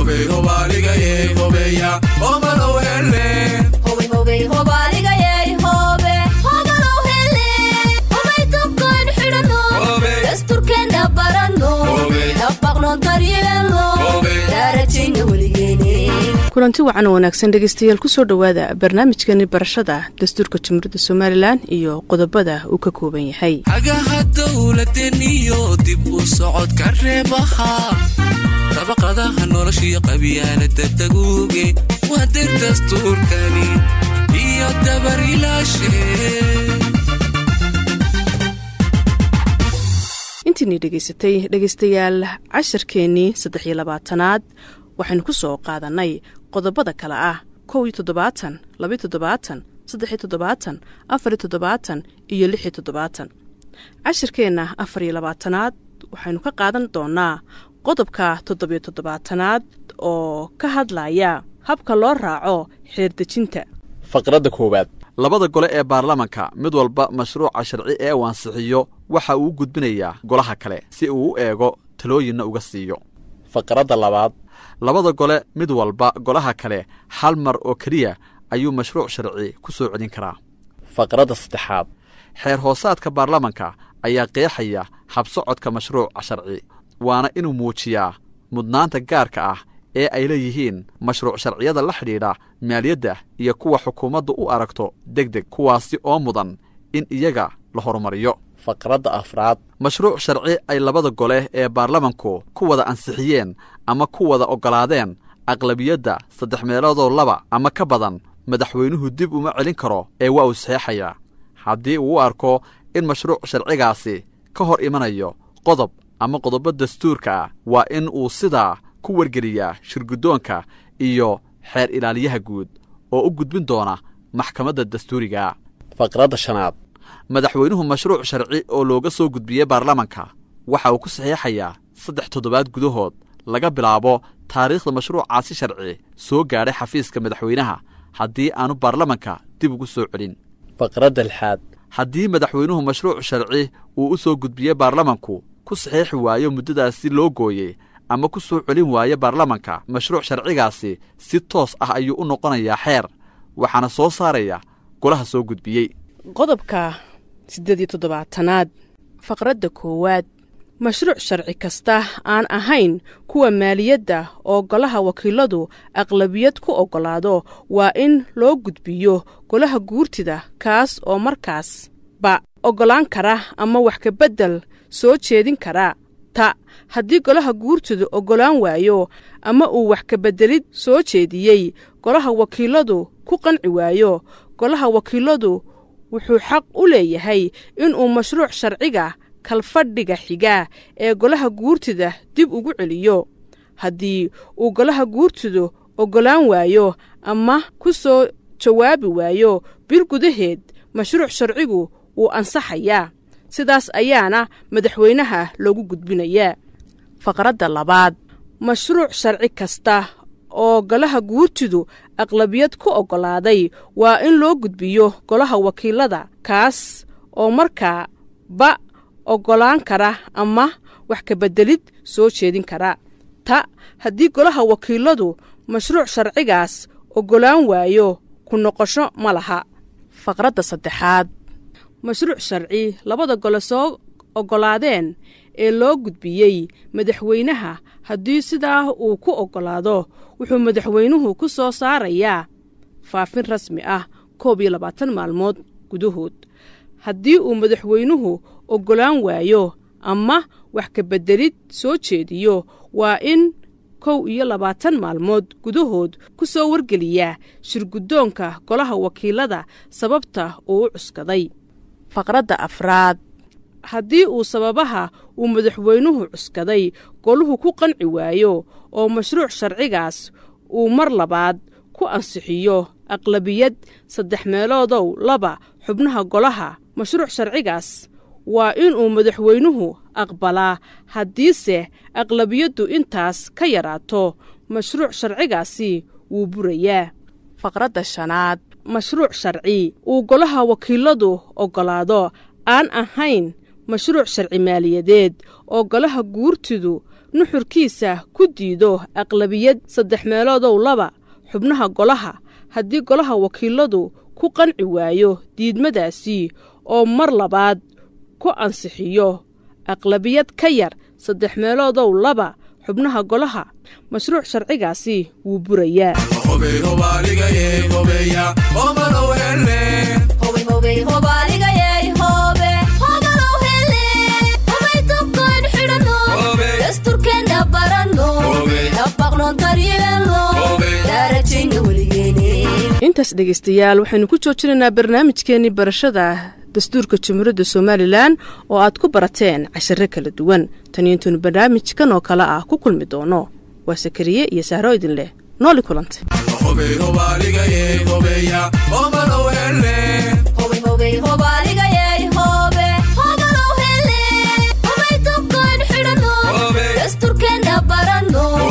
kulanti wacan oo wanaagsan dhegeystayaal kusoo dhowaada barnaamijkani barashada dastuurka jamhuuriyadda somalilan iyo qodobada uu ka kooban yahay hagaha dowladeniyo dib u socodka reebaha dabaqadaha noloshiyo qabyaalada daguuge waa dir dastuurkani iyo dabarilaashe intiinii dhegaysatay dhegaystayaal casharkeennii saddex iyo labaatanaad waxaynu ku soo qaadannay qodobada kale ah kow iyo toddobaatan labiyo toddobaatan saddexiyo toddobaatan afariyo toddobaatan iyo lixiyo toddobaatan cashirkeenna afar iyo labaatanaad waxaynu ka qaadan doonnaa qodobka toddobiyo toddobaatanaad oo ka hadlaya habka loo raaco xeerdejinta faqradda koowaad labada gole ee baarlamanka mid walba mashruuca sharci ee uu ansixiyo waxa uu u gudbinayaa golaha kale si uu u eego talooyinna uga siiyo faqradda labaad labada gole mid walba golaha kale hal mar oo keliya ayuu mashruuc sharci ku soo celin karaa faqradda saddexaad xeer hoosaadka baarlamanka ayaa qeexaya habsocodka mashruuca sharci waana inuu muujiyaa mudnaanta gaarka ah ee ay leeyihiin mashruuc sharciyada la xidhiidha maaliyadda iyo kuwa xukuumaddu u aragto deg deg kuwaasi oo mudan in iyaga la horumariyo faqradda afraad mashruuc sharci ay labada gole ee baarlamanku ku wada ansixiyeen ama ku wada oggolaadeen aqlabiyadda saddex meeloodoo laba ama ka badan madaxweynuhu dib uma celin karo ee waa uu saxeexayaa haddii uu u arko in mashruuc sharcigaasi ka hor imanayo qodob ama qodobo dastuurka ah waa in uu sidaa ku wargeliyaa shirguddoonka iyo xeer ilaaliyaha guud oo u gudbin doona maxkamadda dastuuriga faqradda shanaad madaxweynuhu mashruuc sharci oo looga soo gudbiyey baarlamanka waxa uu ku saxiixayaa saddex toddobaad gudahood laga bilaabo taariikhda mashruucaasi sharci soo gaadhay xafiiska madaxweynaha haddii aanu baarlamanka dib ugu soo celin faqradda lixaad haddii madaxweynuhu mashruuc sharci uu u soo gudbiyey baarlamanku ku saxiixi waayo muddadaasi loo gooyey ama ku soo celin waayo baarlamanka mashruuc sharcigaasi si toos ah ayuu u noqonayaa xeer waxaana soo saaraya golaha soo gudbiyey qodobka siddeed iyo toddobaatanaad faqradda koowaad mashruuc sharci kasta aan ahayn kuwa maaliyadda oo golaha wakiiladu aqlabiyad ku oggolaado waa in loo gudbiyo golaha guurtida kaas oo markaasba oggolaan kara ama wax kabeddel soo jeedin kara ta haddii golaha guurtidu oggolaan waayo ama uu wax kabeddelid soo jeediyey golaha wakiiladu ku qanci waayo golaha wakiiladu wuxuu xaq u leeyahay inuu mashruuc sharciga kalfadhiga xiga ee golaha guurtida dib ugu celiyo haddii uu golaha guurtidu oggolaan waayo ama ku soo jawaabi waayo bil gudaheed mashruuc sharcigu wuu ansaxayaa sidaas ayaana madaxweynaha loogu gudbinayaa faqradda labaad mashruuc sharci kasta oo golaha guurtidu aqlabiyad ku oggolaaday waa in loo gudbiyo golaha wakiilada kaas oo markaa ba oggolaan kara ama wax kabeddelid soo jeedin kara ta haddii golaha wakiiladu mashruuc sharcigaas oggolaan waayo ku noqosho ma laha faqradda saddexaad mashruuc sharci labada gole soo oggolaadeen ee loo gudbiyey madaxweynaha haddii sidaa uu ku oggolaado wuxuu madaxweynuhu ku soo saarayaa faafin rasmi ah koob iyo labaatan maalmood gudahood haddii uu madaxweynuhu oggolaan waayo ama wax kabeddelid soo jeediyo waa in kow iyo labaatan maalmood gudahood ku soo wargeliyaa shirguddoonka golaha wakiilada sababta uu u cuskaday faqradda afraad haddii uu sababaha uu madaxweynuhu cuskaday goluhu ku qanci waayo oo mashruuc sharcigaas uu mar labaad ku ansixiyo aqlabiyad saddex meeloodow laba xubnaha golaha mashruuc sharcigaas waa inuu madaxweynuhu aqbalaa haddiise aqlabiyaddu intaas ka yaraato mashruuc sharcigaasi wuu burayaa faqradda shanaad mashruuc sharci uu golaha wakiiladu oggolaado aan ahayn mashruuc sharci maaliyadeed oo golaha guurtidu nuxurkiisa ku diido aqlabiyad saddex meeloodow laba xubnaha golaha haddii golaha wakiiladu ku qanci waayo diidmadaasi oo mar labaad ku ansixiyo aqlabiyad ka yar saddex meeloodow laba xubnaha golaha mashruuc sharcigaasi wuu burayaa intaas dhegaystayaal waxaynu ku joojinaynaa barnaamijkeenii barashada dastuurka jamhuuriyadda somalilan oo aad ku barateen cashare kala duwan tan iyo intaynu barnaamijkan oo kale ah ku kulmi doono waa sakariye iyo saaro idin leh nooli kulante dasturkeena barano